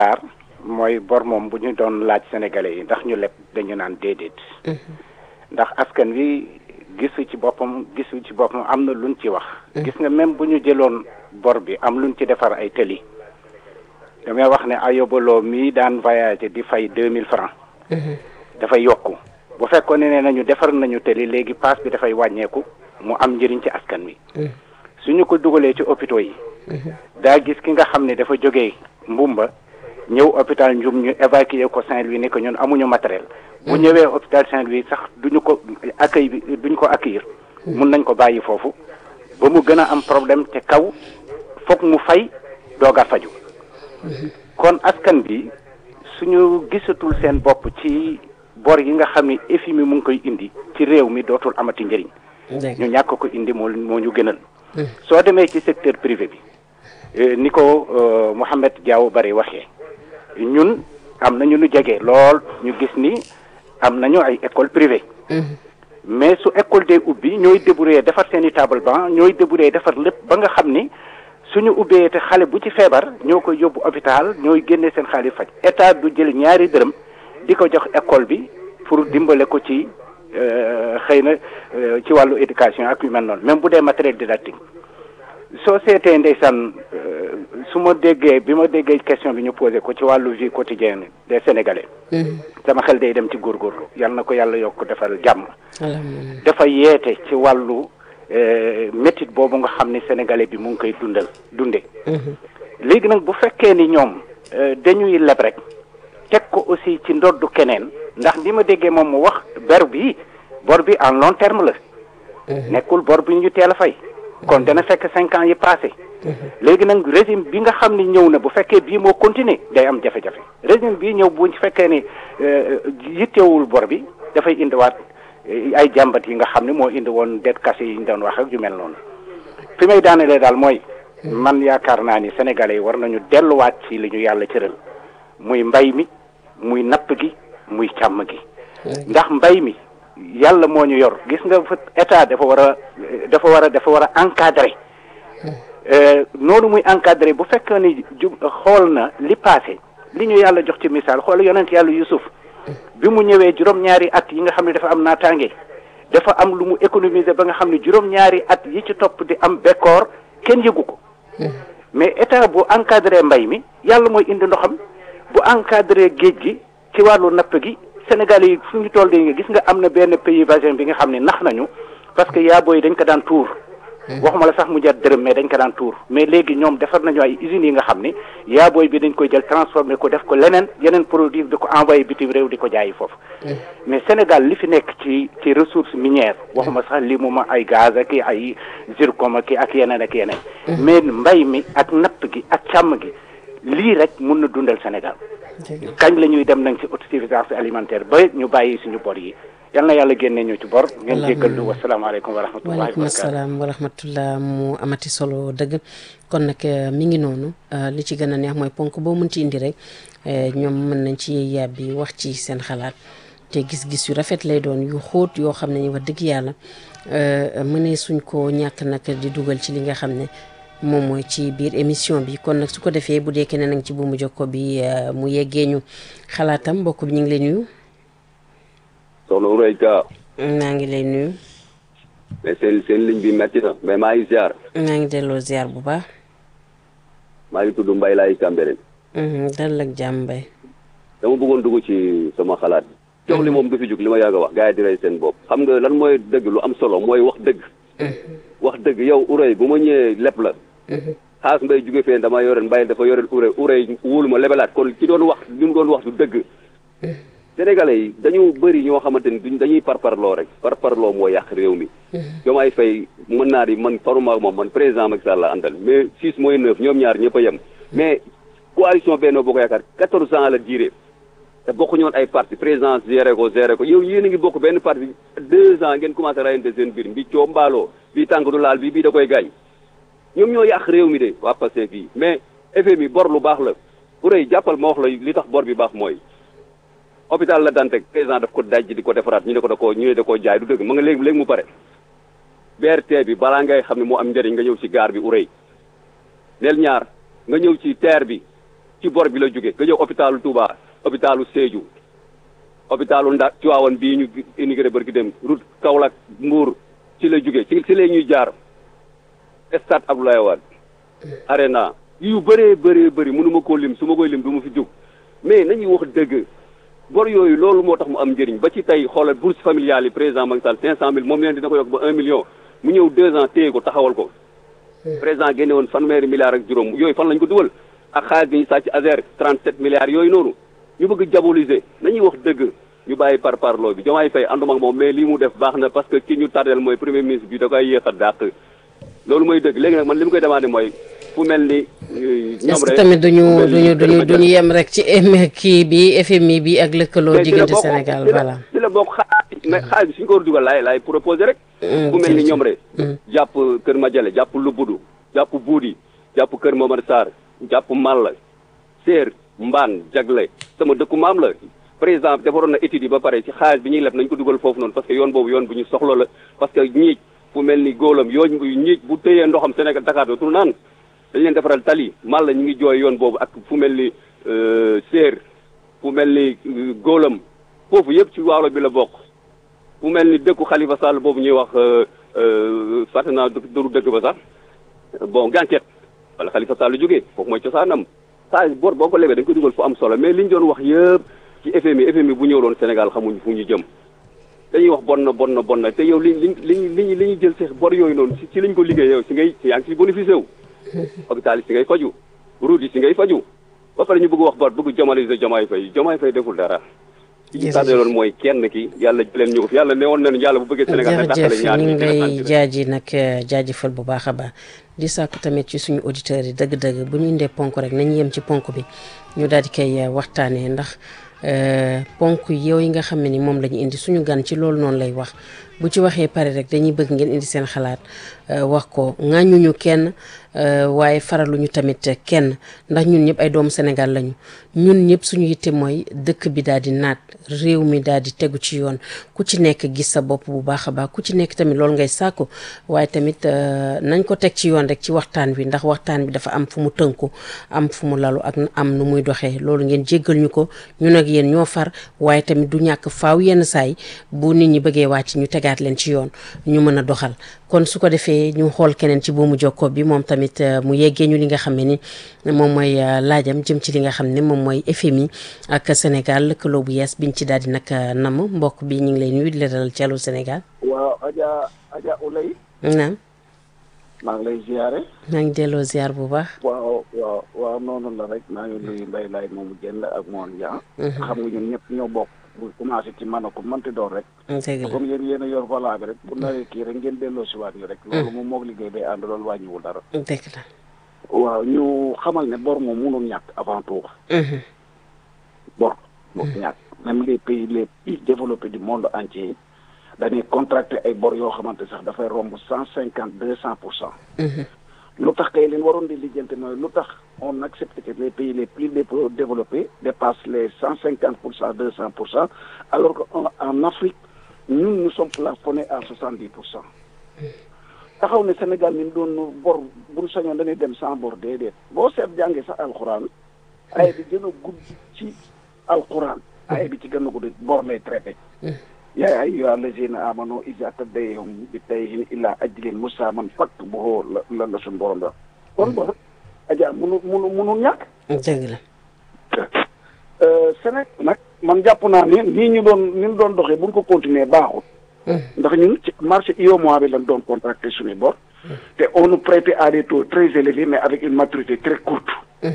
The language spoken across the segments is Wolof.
aar mooy bor moom bu ñu doon laaj sénégalais yi ndax ñu leb dañu naan déedéet ndax askan wi gisu ci boppam gisu ci boppam am na luñ ci wax gis nga même bu ñu jëloon bor bi am luñ ci defar ay tëli damay wax ne ayobaloo mii daan voyagé di fay deux mille francs dafay yokku bu fekkoon ne nañu defar nañu tëli léegi paas bi dafay wàññeeku mu am njëriñ ci askan wi suñu ko dugalee ci hôpitaux yi daa gis ki nga xam ne dafa jógee mbumba ñëw hôpital Ndioum ñu évacuer ko Saint-Louis ne ko ñun amuñu matériel bu ñëwee hôpital Saint-Louis sax duñu ko accueil bi duñu ko accueillir mun nañ ko bàyyi foofu ba mu gën a am problème te kaw foog mu fay doog a faju kon askan bi suñu gisatul seen bopp ci bor yi nga xam ne FMI mu ngi koy indi ci réew mi dootul amati njëriñ ñu ñàkk ko indi moo moo ñu gënal soo demee ci secteur privé bi ni ko Mouhamed Diaw bari waxee ñun am nañu lu jege lool ñu gis ni am nañu ay école privée mais su école dee ubbi ñooy débrouiller defar seen i table banc ñooy débrouiller defar lépp ba nga xam ni suñu ubbee te xale bu ci feebar ñoo koy yóbbu hôpital ñooy génne seen xaalis faj état du jël ñaari dërëm di ko jox école bi pour dimbale ko ci xëy na ci wàllu éducation ak yu mel noonu même bu dee matériel didactique soo seetee ndeysaan su ma déggee bi ma déggee question bi ñu posé ko ci wàllu vie quotidienne des sénégalais. sama xel day dem ci góorgóorlu yal na ko yàlla yokk defal jàmm. dafa yeete ci wàllu métit boobu nga xam ni sénégalais bi mu ngi koy dundal dunde léegi nag bu fekkee ni ñoom dañuy leb rek teg ko aussi ci ndoddu keneen ndax li ma déggee moom mu wax ber bi bor bi en long terme la. nekkul bor bi ñu teel a fay. kon dana fekk cinq ans yi passé léegi nag régime bi nga xam ni ñëw na bu fekkee bii moo continuer day am jafe-jafe régime bii ñëw bu fekkee ni yittewul bor bi dafay indiwaat ay jàmbat yi nga xam ne moo indi woon det kase yi ñu doon wax ak yu mel noonu fi may daanelee daal mooy man yaakaar naa ni sénégalais yi war nañu delluwaat ci li ñu yàlla cëral muy mbay mi muy napp gi muy càmm gi ndax mbay mi yàlla moo ñu yor gis nga fa état dafa war a dafa war a dafa war a encadrer noonu muy encadrer bu fekkee ni ju xool na li passé li ñu yàlla jox ci misaal xool yonent yàlla Yusuf bi mu ñëwee juróom-ñaari at yi nga xam ne dafa am naataange dafa am lu mu économiser ba nga xam ne juróom-ñaari at yi ci topp di am bekkoor kenn yëgu ko mais état bu encadrer mbay mi yàlla mooy indi ndoxam bu encadrer géej gi ci wàllu napp gi Sénégal yi fu ñu toll di nga gis nga am na benn pays voisin bi nga xam ne nax nañu parce que yaaboo yi dañ ko daan tuur waxuma la sax mu jar dërëm mais dañ ko daan tuur mais léegi ñoom defar nañu ay usines yi nga xam ni yaabooy bi dañ koy jël transformé ko def ko leneen yeneen produit di ko envoyé bitim réew di ko jaayi foofu mais Sénégal li fi nekk ci ci ressource minière waxuma sax li mu ma ay gaz ak ay zircon ak ak yeneen ak yeneen mais mbay mi ak napp gi ak càmm gi lii rek mun na dundal Sénégal kañ la ñuy dem nag ci autosuffisance alimentaire ba ñu bàyyi suñu bor yi yal na yàlla génne ñu ci bor ngeen jéggal lu wasalaamaaleykum wa rahmatullahi waaleykum salaam wa rahmatullah mu amati solo dëgg kon nag mi ngi noonu li ci gën a neex mooy ponk boo mën ci indi rek ñoom mën nañ ci yàbbi wax ci seen xalaat te gis-gis yu rafet lay doon yu xóot yoo xam ne ñu wax dëgg yàlla mënee suñ ko ñàkk nag di dugal ci li nga xam ne moom mooy ci biir émission bi kon nag su ko defee bu dee keneen nag ci buumu jokko bi mu yeggee ñu xalaatam mbokk bi ñu ngi lay nuyu. soxna Ourey Ka. maa ngi lay nuyu. mais seen seen ligne bi metti na mais maa ngi ziar. maa ngi delloo ziar bu baax. maa ngi tudd Mbaye laay Cambérène. dal ak jàmm Mbaye. dama bëggoon dugg ci sama xalaat. jox li moom du fi jug li ma yàgg a wax gars yi di rey seen bopp. xam nga lan mooy dëgg lu am solo mooy wax dëgg. wax dëgg yow Ourey bu ma ñëwee lépp la. xaas mbay jóge fee dama yoreen mbay dafa yoreen Ourey Ourey wóolu ma lebelaat kon ki doon wax li mu doon wax du dëgg. Sénégalais yi dañu bëri ñoo xamante ni duñ dañuy parparloo rek parparloo moo yàq réew mi. Diomaye Faye mën naa di man faruma moom man président Macky Sall la àndal mais six mooy neuf ñoom ñaar ñëpp a yem. mais coalition Benno Bokk Yaakaar quatorze ans la durée te bokkuñu woon ay parti président géré ko géré ko yow yéen a ngi bokk benn parti deux ans ngeen commencé rayante seen biir mbi coo mbaaloo bii tànk du laal bi bii da koy gaañ ñoom ñoo yàq réew mi de waa Pastef fii mais FMI bor lu baax la bu rëy jàppal ma wax la li tax bor bi baax mooy hôpital la Dantec président daf ko daj di ko defaraat ñu ne ko da koo ñu ne da koo jaay du dëgg ma nga léegi léegi mu pare BRT bi balaa ngay xam ne moo am njëriñ nga ñëw ci gaar bi urey neel ñaar nga ñëw ci terre bi ci bor bi la jóge nga ñëw hôpitalu Touba hôpitalu Sédhiou hôpitalu Nda Tivaouane bii ñu immigré barki dem route Kaolack Mbour ci la jóge ci ci la ñuy jaar stade Abdoulaye Wade arena yu bëree bëree bëri mënu ma koo lim su ma koy lim du ma fi jóg mais nañuy wax dëgg bor yooyu loolu moo tax mu am njëriñ ba ci tey xoolal bourse familiale yi président Macky Sall cinq cent mille moom leen dina ko yokk ba un million mu ñëw deux ans téye ko taxawal ko président génne woon fanweeri milliards ak juróom yooyu fan lañ ko dugal ak xaalis bi ñu sàcc Azer 37 milliards yooyu noonu ñu bëgg diaboliser nañuy wax dëgg ñu bàyyi par parloo bi Diomaye Faye ànduma ak moom mais lii mu def baax na parce que ki ñu tardel mooy premier ministre bi da koy yéex a dàq loolu mooy dëgg léegi nag man li mu koy demandé mooy fu mel ni est-ce que tamit duñu duñu duñu duñu yem rek ci kii bi FMI bi ak lëkkaloo diggante Sénégal voilà ci la bokk xaalis mais xaalis bi suñu ko war a dugal laay laay proposé rek fu mel ni ñoom rek jàpp Kër Madiale jàpp Lubbudu jàpp Buudi jàpp Kër Momar Sarr jàpp Malla Séer Mbaan Jagle sama dëkku maam la président defaroon na étude yi ba pare ci xaalis bi ñuy leb nañ ko dugal foofu noonu parce que yoon boobu yoon bu ñu soxla la parce que ñiij fu mel ni góolam yooñ ñiij bu tëyee ndoxam Sénégal Dakar dootul naan dañ leen defaral tali mal la ñu ngi jooy yoon boobu ak fu mel ni séer fu mel ni góolam foofu yëpp ci waalo bi la bokk fu mel ni dëkku Khalifa Sall boobu ñuy wax fàtte naa dëru dëkk ba sax bon gànceet wala Khalifa Sall jógee foofu mooy cosaanam saa bor boo ko lebee dañ ko dugal fu am solo mais li ñu doon wax yëpp ci FMI FMI bu ñëw doon Sénégal xamuñ fu ñu jëm dañuy wax bon na bon na bon na te yow li li li li li ñu jël seex bor yooyu noonu ci ci lañ ko liggéey yow si ngay yaa ngi si bénéficié wu hôpital yi si ngay faju route yi si ngay faju ba pare ñu bëgg wax bor bëgg jamaliser Diomaye Faye Diomaye Faye deful dara ci tardé loon mooy kenn ki yàlla jëleen ñu ko fi yàlla ne woon nañu yàlla bu bëggee Sénégal nag jërëjëf ñu ngi lay jaaji nag jaajëfal bu baax a baax di sàkku tamit ci suñu auditeurs yi dëgg-dëgg bu ñu indee ponk rek nañu yem ci ponk bi ñu daal di koy waxtaanee ndax ponk yow yi nga xam ne ni moom la ñu indi suñu gan ci loolu noonu lay wax bu ci waxee pare rek dañuy bëgg ngeen indi seen xalaat wax ko ŋàññuñu kenn waaye faraluñu tamit kenn ndax ñun ñëpp ay doomu Sénégal lañu ñun ñëpp suñu yitte mooy dëkk bi daal di naat réew mi daal di tegu ci yoon ku ci nekk gis sa bopp bu baax a baax ku ci nekk tamit loolu ngay sàkku waaye tamit nañ ko teg ci yoon rek ci waxtaan wi ndax waxtaan bi dafa am fu mu tënku am fu mu lalu ak am nu muy doxee loolu ngeen jéggal ñu ko ñun ak yéen ñoo far waaye tamit du ñàkk faaw yenn saay bu nit ñi bëggee wàcc ñu tegaat leen ci yoon ñu mën a doxal kon su ko defee ñu xool keneen ci buumu jokko bi moom tamit mu yeggee ñu li nga xam ne ni moom mooy laajam jëm ci li nga xam ne moom mooy FMI ak Sénégal lëkkaloo bu yees biñ ci daal di nag namm mbokk bi ñu ngi lay nuyu di la dalal ci Allô Sénégal. waaw Adja Adja Oulay. naam. maa ngi lay ziare. maa ngi delloo ziar bu baax. waaw waaw waaw noonu la rek maa ngi nuyu Mbaye Laye moomu jënd ak Mawone Dia. xam nga ñun ñëpp ñoo bokk. bu commencé ci mën a ko mënti doon rek. dëgg la comme yéen yéen a yor volant bi rek bu nawee kii rek ngeen delloo si waat ñu rek. loolu moom moog liggéey day ànd loolu wàññiwul dara. dëgg la. waaw ñu xamal ne bor moom mënul ñàkk avant tout. bor moom ñàkk même les pays les plus développés du monde entier dañuy contracté ay bor yoo xamante sax dafay romb cent cinquante deux cent pour cent. lu tax kay leen waroon di lijjante mooy lu tax on accepte que les pays les plus développés dépassent les cent cinquante pour cent deux cent pour cent alors que en Afrique ñun nous sommes plafonnés à soixante dix pour cent taxaw ne Sénégal mi doon bor buñ sañoon dañuy dem sans bor déedéet boo seet jàngee sax alxuraan ay bi gën a gudd ci alxuraan ay bi ci gën a gudd bor lay traité yaa ayyuhaa allaziina aamanuu izaa tadayantum bi daynin ilaa ajalin musamman faktubuuhu la la la suñu borom la. kon bor aja munu munu munu ñàkk. dëgg la. Sénégal nag man jàpp naa ne nii ñu doon ni ñu doon doxee bu ñu ko continuer baaxul. ndax ñun ci marché UEMOA bi lañ doon contracté suñuy bor. te on nous prêtait à des taux très élevés mais avec une maturité très courte.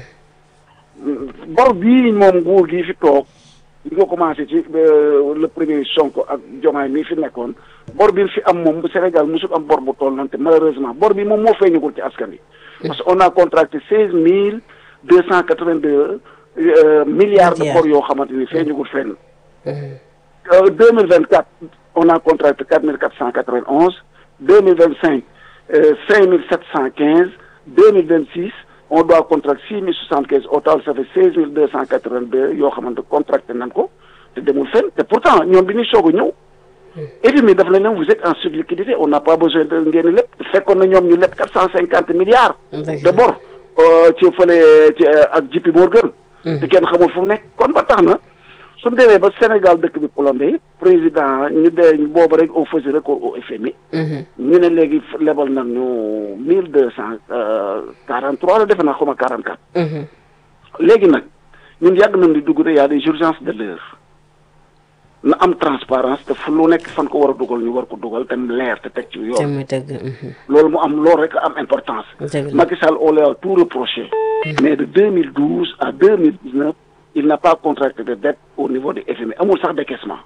bor bii moom nguur gi fi toog. li ko commencé ci le premier Sonko ak Diomaye mii fi nekkoon bor bi fi am moom bu Sénégal musul am bor bu toll noonu te malheureusement bor bi moom moo feeñagul ci askan wi. parce que on a contracté seize mille deux cent quatre vingt deux milliards de bor yoo xamante ni feeñagul fenn. deux mille vingt quatre on a contracté quatre mille quatre cent quatre vingt onze deux mille vingt cinq cinq mille sept cent quinze deux mille vingt six. on doit contracter six mille soixante quinze au total ça fait seize mille deux cent quatre vingt deux yoo xamante contracté nañ ko te demul fenn te pourtant ñoom bi ñuy soog a ñëw. FMI daf la ne vous êtes en surliquidité on n'a pas besoin de ngeen lépp fekkoon na ñoom ñu leb quatre cent cinquante milliards. de bor ci fële ci ak JP Morgan. te kenn xamul fu mu nekk kon ba tax na su ñu demee ba Sénégal dëkk bi plombé président ñu dee boobu rek on faisait recours au FMI. ñu ne léegi lebal nañu mille deux cent quarante trois la defe naa xaw ma quarante quatre. léegi nag ñun yàgg nañ di dugg de y a des urgences de l'heure na am transparence te fu lu nekk fan ko war a dugal ñu war ko dugal te leer te teg ci te yoon. muy dëgg. loolu mu am loolu rek am importance. dëgg la Macky Sall on l'a tout reproché. mais de 2012 à 2019 il n'a pas contracté de dette au niveau du FMI amul sax décaissement.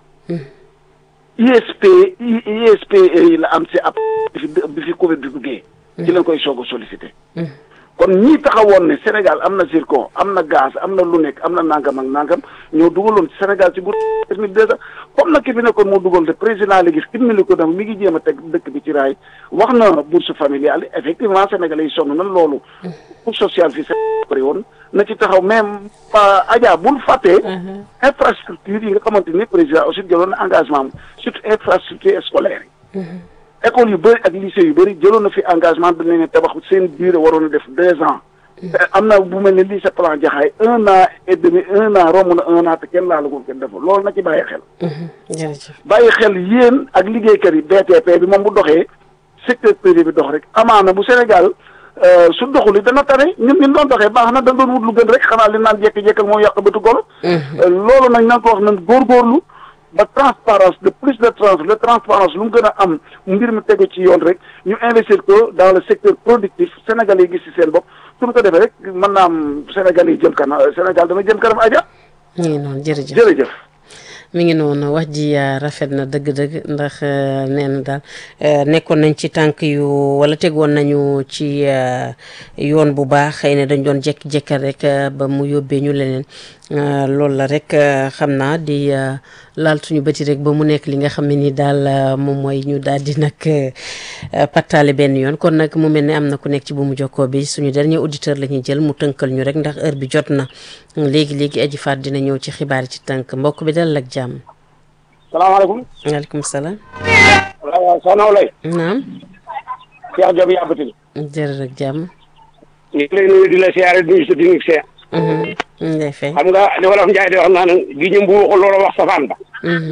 ISP I- ISP yi la am si ab bi fi bi fi Covid bi duggee. ci lañ koy soog a sollicité. kon ñii taxawoon ne Sénégal am na zircon am na gaz am na lu nekk am na nangam ak nangam ñoo dugaloon Sénégal ci guddi mille deux cent comme nag ki fi nekkoon moo dugal te président léegi ximmili ko dem mi ngi jéem a teg dëkk bi ci raay wax na bourse familiale effectivement sénégalais yi sonn na loolu. pour social fi bëri woon na ci taxaw même Adja bul fàttee. infrastructure yi nga xamante ni président aussi jëloon na engagement am surtout infrastructure scolaire yi. école yu bëri ak lycée yu bëri jëloon na fi engagement dañ leen tabax seen durée waroon a def deux ans. te am na bu mel ne lycée plan jaxaay un an et demi un an romb na un an te kenn laalagul kenn deful loolu na ci bàyyi xel. jërëjëf. bàyyi xel yéen ak liggéeykat yi BTP bi moom bu doxee secteur privé bi dox rek amaana bu Sénégal su doxul it dana tane ñun ñun doon doxee baax na dañ doon wut lu gën rek xanaa li naan jékki-jékkal moom yàq bëtu golo. loolu nag nañ ko wax nañ góorgóorlu ba transparence de plus de trans de transparence lu mu gën a am mbir mi tegu ci yoon rek ñu investir ko dans le secteur productif Sénégal yi gis ci seen bopp suñu ko defee rek mën naa am Sénégal yi jëm kanam Sénégal dana jëm kanam aja mi ngi noonu jërëjëf. jërëjëf. mi ngi noonu wax ji euh, rafet na dëgg-dëgg ndax euh, nee na daal euh, nekkoon nañ ci tànk yu wala tegoon nañu ci yoon bu baax xëy na dañ doon jekki-jekkal rek ba mu yóbbee ñu leneen loolu la rek xam naa di laal suñu bëti rek ba mu nekk li nga xam ne ni daal moom mooy ñu daal di nag pattaale benn yoon kon nag mu mel ne am na ku nekk ci bu mu jokkoo bi suñu dernier auditeur la ñuy jël mu tënkal ñu rek ndax heure bi jot na léegi léegi aji faat dina ñëw ci xibaar ci tënk mbokk bi dalal ak jàmm. salaamaaleykum. waaleykum salaam. waaw soxna Olay. naam. Cheikh Diop yàbbatil. jërëjëf ak jàmm. ñu ngi lay nuyu di la siyaare di nuyu sa technique see. ñu ngi lay fay. xam nga li wolof Njaay di wax naan gi ñu mbu waxul loolu wax safaan ba.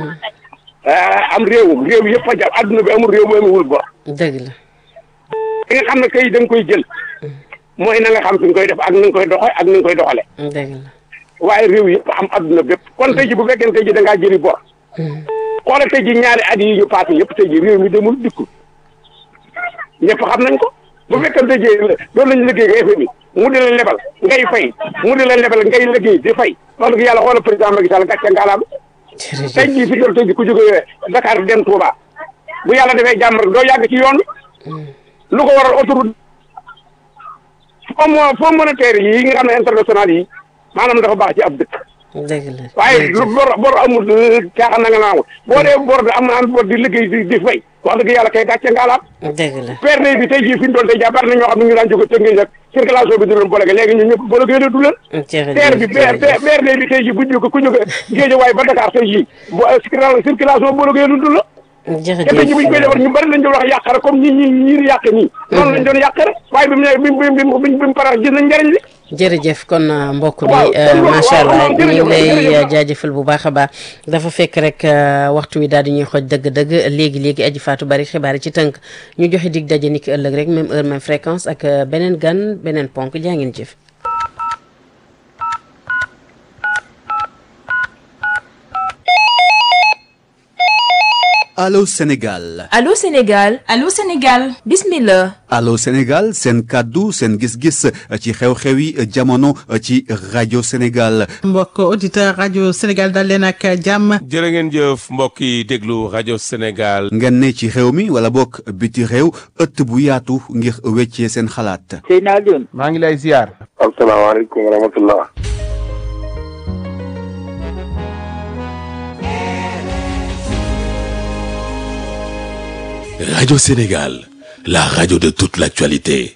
am réew réew yëpp a jàpp adduna bi amul réew bu amul bor. dëgg la. ki nga xam ne kay da nga koy jël. mooy na nga xam fi nga koy def ak na nga koy doxee ak na nga koy doxale dëgg la. waaye réew yëpp am adduna bépp kon tey ji bu fekkee tey ji da ngaa jëli bor. xoolal tey ji ñaari at yi ñu passé yëpp tey ji réew mi demul dikkul ñëpp xam nañ ko bu fekkee tey ji loolu lañu liggéey nga FMI mu di la lebal ngay fay mu di la lebal ngay liggéey di fay wax dëgg yàlla xoolal président Macky Sall gàcce ngaalaam tey jërëjëf jii fi doon tey ji ku jógee Dakar dem Touba bu yàlla defee jàmm rek doo yàgg ci yoon lu ko waral autoroute fonds fonds monétaire yi nga xam ne international yi maanaam dafa baax ci ab dëkk dëgg la. waaye lu bor bor amul caaxaan na nga naamul boo dee bor da am na am bor di liggéey di di fay wax dëgg yàlla kay gàcce ngaalaam dëgg la. PRD bi tey jii fi ñu doon tey jàpp na ñoo xam ne ñu daan jóge tënkee ak circulation bi du leen bolege léegi ñun ñëpp bolege du leen TER bi jërëjëf PRD bi tey jii bu jóge ku jóge Géejawaay ba Dakar tey jii bu circulation bolege du la te tey jii bu ñu koy defar ñu bari lañ doon wax yàq rek comme ñi ñi ñi di yàq nii noonu lañ doon yàq rek waaye bi mu ne bi mu bi mu bi mu parax gis nañ njëriñ li jërëjëf kon uh, mbokk bi Waaw, uh, kon macha waaw, allah waaw, ñu ngi jërëjëf, lay jërëjëf. uh, jaajëfal bu baax a baax dafa fekk rek uh, waxtu wi daal di ñuy xooj dëgg-dëgg léegi léegi aji faatu bari xibaar yi ci tënk ñu joxe dig daje ni ki ëllëg rek même heure même fréquence ak uh, beneen gan beneen ponk jaa ngeen jëf. Allô Sénégal Allô Sénégal Allô Sénégal bismillah Allô Sénégal seen kàddu seen gis-gis ci xew-xewi jamono ci rajo Sénégal mbokk auditeur rajo Sénégal dal leen ak jàmm jërë ngeen jëf mbokk yi déglu rajo Sénégal ngeen ne ci réew mi wala bokk biti réew ëtt bu yaatu ngir weccee seen xalaat Seyna Alioune maa ngi lay ziar. asalaamaaleykum wa rahmatullah Radio Sénégal, la radio de toute l'actualité.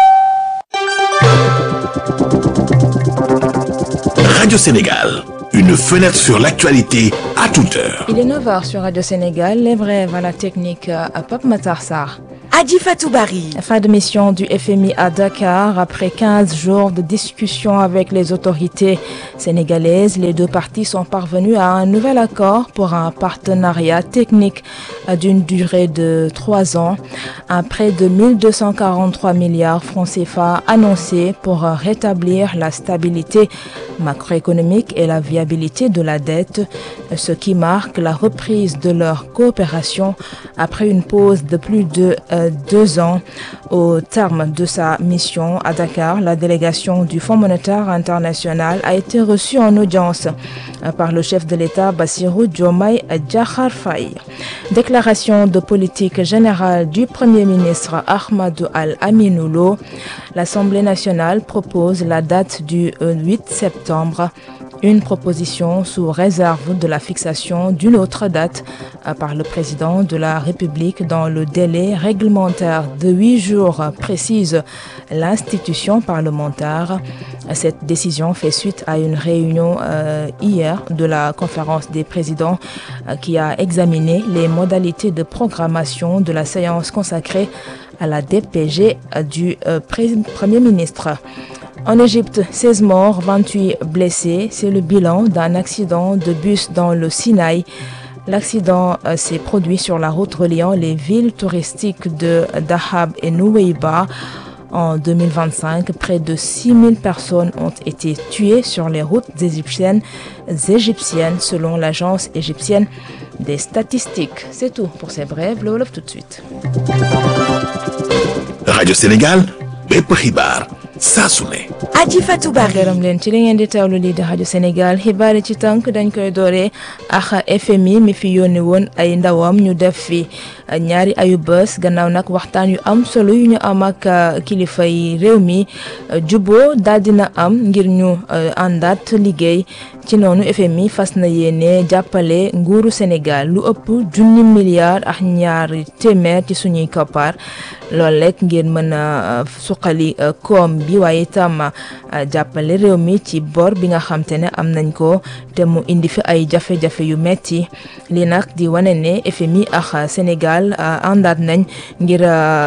Radio Sénégal, une fenêtre sur l'actualité à toute heure. Il est 9h sur Radio Sénégal, les brèves à la technique à Pape Matar Sarr. Adi Fatoubari. Fin de mission du FMI à Dakar. Après 15 jours de discussion avec les autorités sénégalaises, les deux parties sont parvenues à un nouvel accord pour un partenariat technique d'une durée de trois ans. Un prêt de 1243 milliards francs CFA annoncé pour rétablir la stabilité macroéconomique et la viabilité de la dette, ce qui marque la reprise de leur coopération après une pause de plus de euh, deux ans. Au terme de sa mission à Dakar, la délégation du Fonds monétaire international a été reçue en audience euh, par le chef de l'État Bassirou Diomaye Diakhar Faye. Déclaration de politique générale du Premier ministre Ahmadou Al-Aminoulo. L'Assemblée nationale propose la date du euh, 8 septembre une proposition sous réserve de la fixation d'une autre date euh, par le président de la République dans le délai réglementaire de huit jours, euh, précise l'institution parlementaire. Cette décision fait suite à une réunion euh, hier de la conférence des présidents euh, qui a examiné les modalités de programmation de la séance consacrée à la DPG euh, du euh, pré- Premier ministre. En Égypte, 16 morts, 28 blessés. C'est le bilan d'un accident de bus dans le Sinaï. L'accident euh, s'est produit sur la route reliant les villes touristiques de Dahab et Nouweiba. En 2025, près de 6000 personnes ont été tuées sur les routes égyptiennes, égyptiennes selon l'agence égyptienne des statistiques. C'est tout pour ces brèves. Le Wolof tout de suite. Radio Sénégal bépp xibaar saa su ne. Adi Fatoubari. gërëm leen ci li ngeen di teewlu lii di rajo Sénégal xibaar yi ci tànk dañ koy dooree ak FMI mi fi yónni woon ay ndawam ñu def fi ñaari ayu bés gannaaw nag waxtaan yu am solo yu ñu am ak kilifa yi réew mi juboo daal dina am ngir ñu àndaat liggéey ci noonu FMI fas na yéene jàppale nguuru Sénégal lu ëpp junni milliards ak ñaari téeméer ci suñuy koppar loolu rek ngir mën a suqali koom bi waaye itam jàppale réew mi ci bor bi nga xam te ne am nañ ko te mu indi fi ay jafe-jafe yu metti li nag di wane ne FMI ak Sénégal àndaat nañ ngir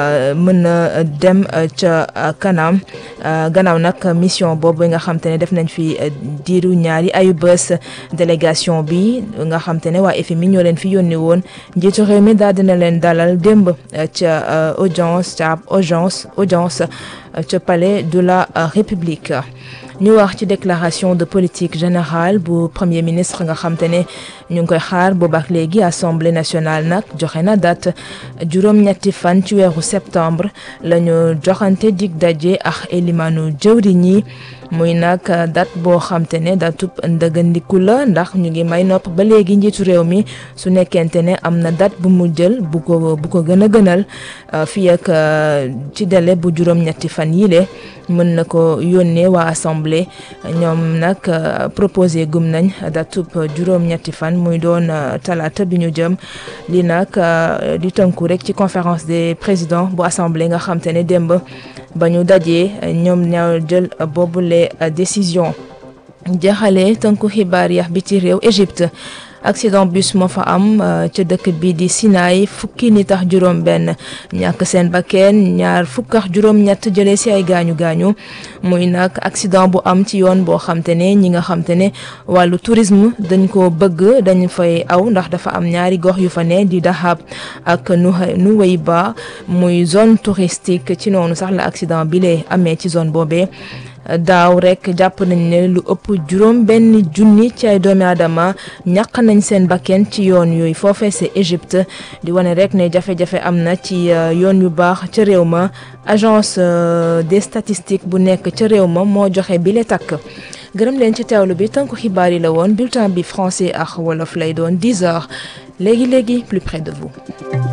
mën a dem ca kanam gannaaw nag mission boobu nga xam te ne def nañ fi diiru ñaari ayu bés délégation bi nga xam te ne waa FMI ñoo leen fi yónni woon njiitu réew mi daal dina leen dalal démb ca audience ca audience audience ca palais de la République ñu wax ci déclaration de politique générale bu premier ministre nga xam te ne ñu ngi koy xaar boobaak léegi assemblée nationale nag joxe na date juróom-ñetti fan ci weeru septembre la ñu joxante dig daje ak elimaanu jëwriñ yi muy nag date boo xam te ne datub ndëgëndiku la ndax ñu ngi may nopp ba léegi njiitu réew mi su nekkente ne am na date bu mu jël bu ko bu ko gën a gënal fii ak ci délai bu juróom-ñetti fan yile mën na ko yónnee waa assemblée ñoom nag proposé gum nañ datub juróom-ñetti fan muy doon talaata bi ñu jëm li nag di tënku rek ci conférence des présidents bu assemblée nga xam te ne démb ba ñu dajee ñoom ñoo jël boobule décision jaxale tënku xibaar yax bi ci réew Égypte accident bus moo fa am ca dëkk bi di Sinaï fukki nit ak juróom benn ñàkk seen bakkeen ñaar fukk ak juróom ñett jëlee si ay gaañu gaañu muy nag accident bu am ci yoon boo xam te ne ñi nga xam te ne wàllu tourisme dañ ko bëgg dañ fay aw ndax dafa am ñaari gox yu fa ne di Dahab ak Nuweiba muy zone touristique ci noonu sax la accident bi lee amee ci zone boobee daaw rek jàpp nañ ne lu ëpp juróom benn junni ci ay doomi aadama ñàq nañ seen bakken ci yoon yooyu foofee c'est Égypte di wane rek ne jafe-jafe am na ci yoon yu baax ca réew ma agence des statistiques bu nekk ca réew ma moo joxe bi le takk gërëm leen ci teewlu bi tënku xibaar yi la woon bulletin bi français ak wolof lay doon 10 heures léegi léegi plus près de vous